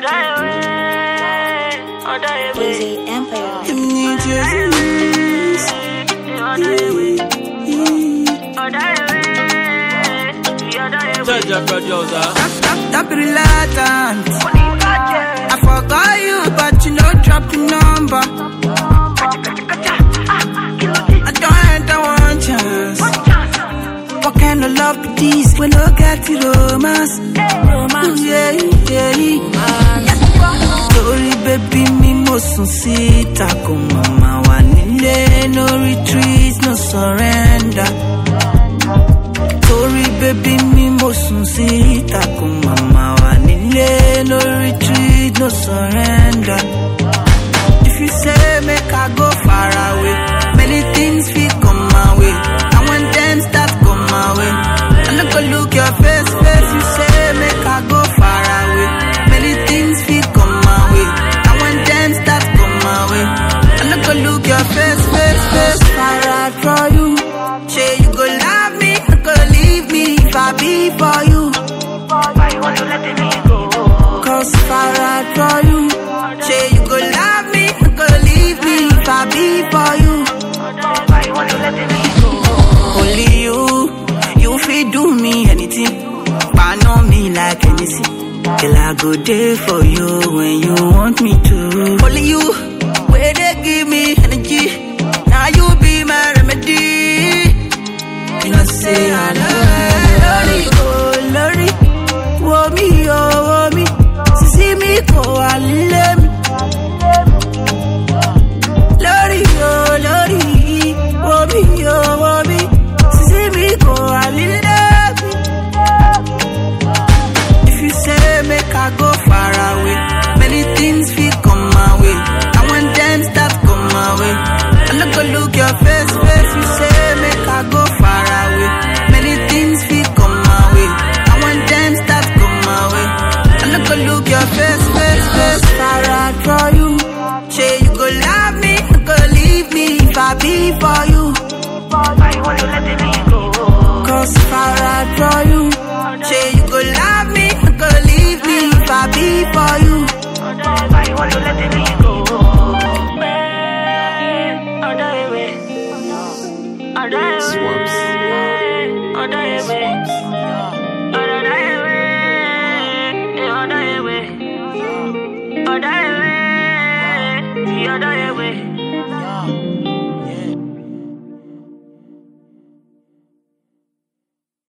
Easy Empire. New Jersey. Jaja producer. Don't be reluctant. I forgot you, but you know, drop the number. I don't enter one chance. What kind of love be this? We no get the romance. Romance, yeah, yeah. Sorry, baby, me mo sun síta kò mama wà nílé. No retreat, no surrender. Sorry, baby, me mo sun síta kò mama wà nílé. No retreat, no surrender. If you say make I go far away, many things fit come my way. And when them start come my way, I no go look your face, face. You say make I go far away, many things fit come my way. And when them start come my way, I no go look your face, face, face. Far out for you, say you go love me, no go leave me if I be for you. Cause far out for you, say you go love me, no go leave me if I be for you. Only you, you fit do me anything. But know me like anything. Girl, I go there for you when you want me to. Only you, where they give me energy. Now you be my remedy. You know, say I love you. Oh, Lordy, oh, me, oh, oh, me. See me go, I love me. Lordy, oh, Lordy, oh, me, oh, oh, me. See me go, I love me. If you say make I go far away, many things fit come my way. And when them start come my way, I no go look your face, face. You say make I go far away, many things fit come my way. And when them start come my way, I no go look your face, face, face. Far out for you, say you go love me, no go leave me if I be for you. Cause far out for you, say you go love me, no go leave me if I be for you. Swaps. Other way.